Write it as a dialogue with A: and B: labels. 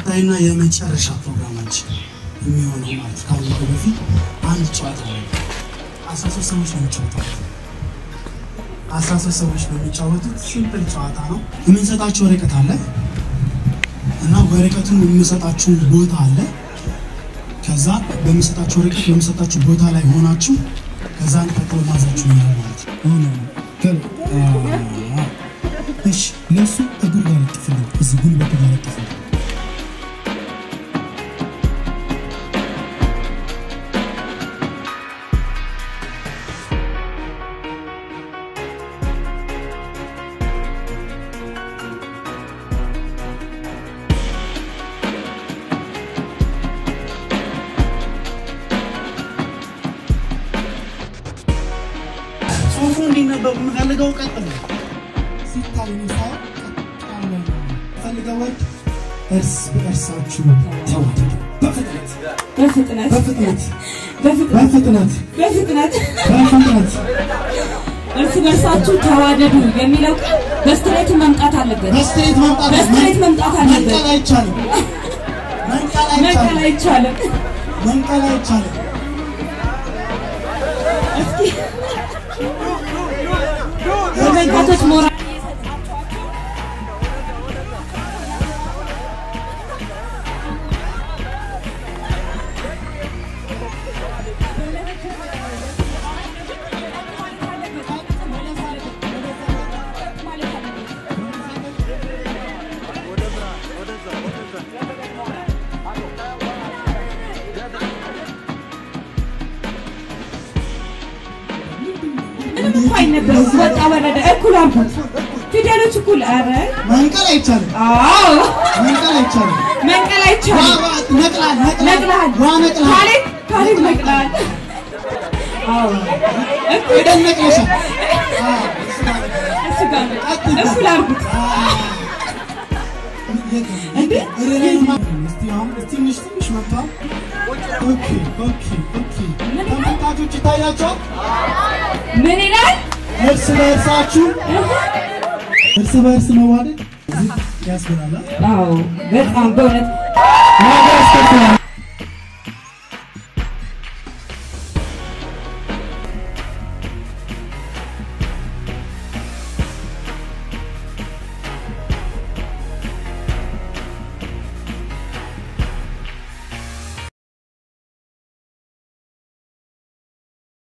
A: ቀጣይና የመጨረሻ ፕሮግራማችን የሚሆነው ማለት ካለፈ በፊት አንድ ጨዋታ ነው። አስራ ሶስት ሰዎች ነው የሚጫወቱት። አስራ ሶስት ሰዎች ነው የሚጫወቱት። ሲምፕል ጨዋታ ነው። የምንሰጣችሁ ወረቀት አለ እና ወረቀቱን የምንሰጣችሁ ቦታ አለ። ከዛ በምንሰጣችሁ ወረቀት በምንሰጣችሁ ቦታ ላይ ሆናችሁ ከዛ ቀጥሎ ማዛችሁ ይላል ማለት ነው። ሆነ እሺ፣ ለእሱ እግር ጋር ለጥፍልኝ፣ እዚህ ጉልበቱ ጋር ለጥፍልኝ። ጽሁፉ እንዲነበብ የምፈልገው ቀጥ ነው። ሲታይ ሳይሆን ቀጥ ያለ ነው። ፈልገው ወድ እርስ በእርሳችሁ ተዋደዱ። በፍጥነት
B: በፍጥነት
A: በፍጥነት
B: በፍጥነት
A: በፍጥነት
B: በፍጥነት
A: በፍጥነት
B: እርስ በርሳችሁ ተዋደዱ የሚለው ቃል በስትሬት መምጣት አለበት።
A: በስትሬት መምጣት
B: በስትሬት መምጣት አለበት።
A: መንቀል አይቻልም። መንቀል
B: መንቀል
A: አይቻልም።
B: አይቻልም።
A: መንቀል አይቻልም።
B: እስኪ ተመልካቾች ሞራል ምንም እኮ አይነበረም። ወጣ ወረደ እኩል አልኩት። ፊደሎች እኩል። ኧረ
A: መንቀል አይቻልም።
B: አዎ
A: መንቀል አይቻልም።
B: መንቀል
A: ዋ
B: አይቻልም።
A: ዋ ነቅላል ነቅላል
B: ነቅላል
A: ዋ ነቅላል
B: ካሌብ ካሌብ ነቅላል። አዎ እኩል
A: የደነቅለሻል።
B: እሱ ጋር ነው። እኩል አልኩት። እንዴ?
A: ትንሽ ትንሽ መጥቷል። ኦኬ ኦኬ ኦኬ። ተመልካቾች ይታያቸዋል።
B: ምን ይላል?
A: እርስ በእርሳችሁ እርስ በእርስ መዋደድ ያስብላል።
B: አዎ በጣም በእውነት
A: ዋጋ ያስከፍላል።